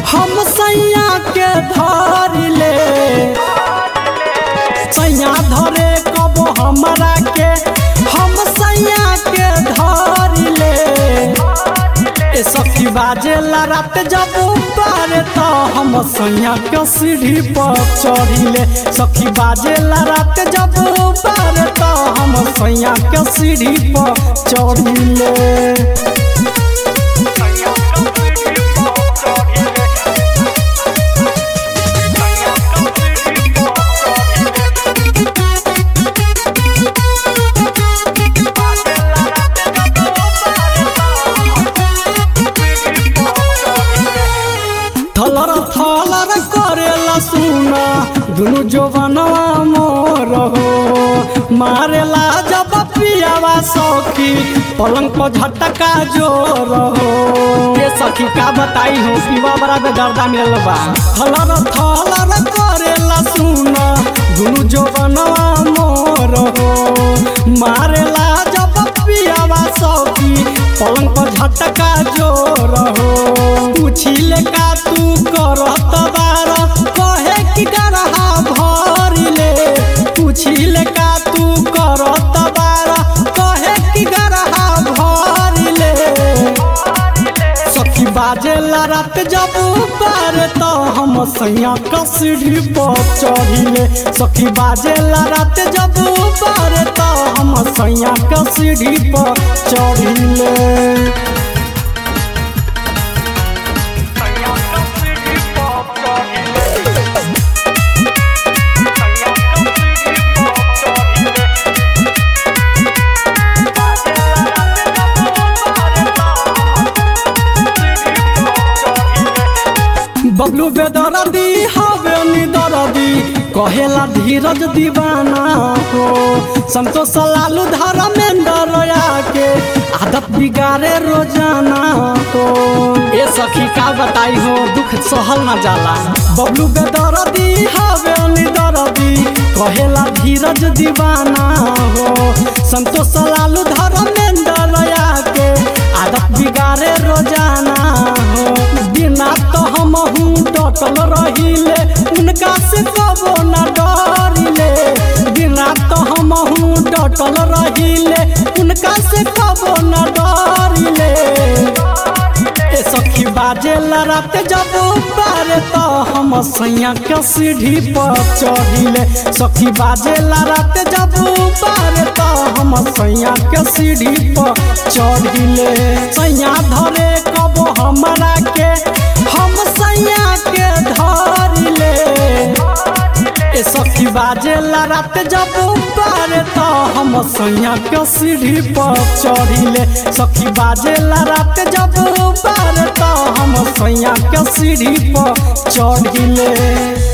हम सैया के धर ले सैया धरे कब हमरा के हम सैया के धर ले ए सखी बाजेला रात जब पारे तो हम सैया के सीढ़ी पर चढ़िले सखी बाजेला रात जब पारे तो हम सैया के सीढ़ी पर चढ़िले थलर थलर करेला सुना दुनु जोबनवा मोर हो मारेला जब पियावा सखी पलंग पर झटका जोर हो ये सखी का बताई हो पीवा बड़ा बेदर्दा मिलल बा थलर थलर करेला सुना दुनु जोबनवा मोर हो मारेला जब पियावा सखी पलंग पर झटका जोर हो पूछिले का तू करत बार कहे कि गरहा भरिले पूछिले का तू करत बार कहे कि गरहा भरिले सखी बाजेला रात जब पार तो हम सैया कसरी पर चढ़िले सखी बाजेला रात जब पार तो हम सैया कसरी पर चढ़िले बबलू बेदरदी हवे निदरदी कहेला धीरज दीवाना हो संतोष लालू धर्मेंद्र के आदत बिगाड़े रोजाना हो ए सखी का बताई हो दुख सहल न जाला बबलू बेदरदी हवे निदरदी कहेला धीरज दीवाना हो संतोष लालू धर्मेंद्र के आदत बिगाड़े रोजाना हो बिना तो हम हूँ डटल रहिले उनका से कबो न डरिले बिना तो हम हूँ डटल रहिले उनका से कबो न डरिले ए सखी बाजे रात जब पारे तो हम सैया के सीढ़ी पर चढ़िले सखी बाजे रात जब पारे तो हम सैया के सीढ़ी पर चढ़िले सैया धरे कब हमरा के हम सैया के धरिले ए सखी बाजे रात जब पारे तो हम सैया के सीढ़ी पर चढ़िले सखी बाजे रात जब पारे तो हम सैया के सीढ़ी पर चढ़िले